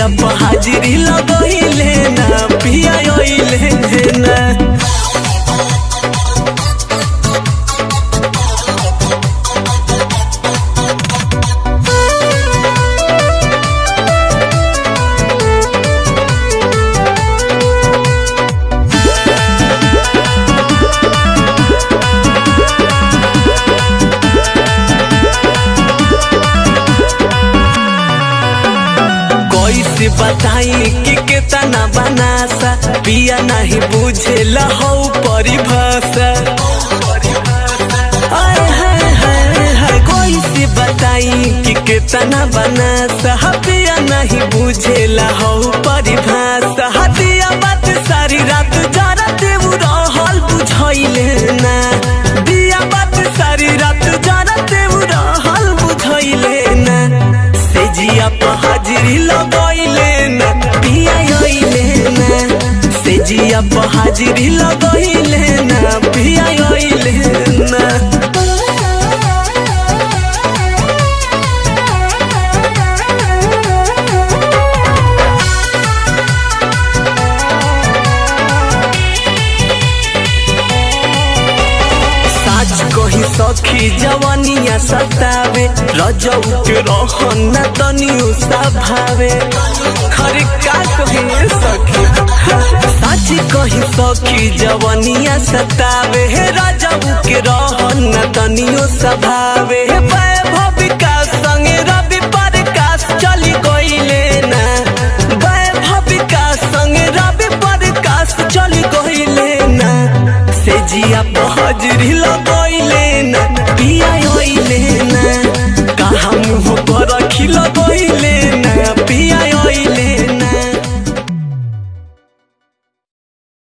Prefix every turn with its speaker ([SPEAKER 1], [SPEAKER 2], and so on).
[SPEAKER 1] जिया पर हाजिरी लगइले ना पिया अइले ना कैसे बताई कि केतना बनासा पिया नहीं बुझेला हौ परिभाषा आय हाय हाय हाय कैसे बताई कि केतना बनासा पिया नहीं बुझेला हौ परिभाषा हदिया बात सारी रात जरा देव रहल बुझैले ना दिया बात सारी रात जरा देव रहल बुझैले ना से जिया पर हाजिरी लगैले ना पिया अइले ना से जिया पर हाजिरी लगैले ना पिया अइले ना साच कही सखी जवानिया सतावे रजऊ के रहन न तनियो सभावे खरे का कही सखी साच कही सखी जवानिया सतावे हे रजऊ के रहन न तनियो सभावे हे वैभव विकास संगे रवि प्रकाश चली गइले ना वैभव विकास संगे रवि प्रकाश चली गइले ना से जिया पर हाजिरी लगइले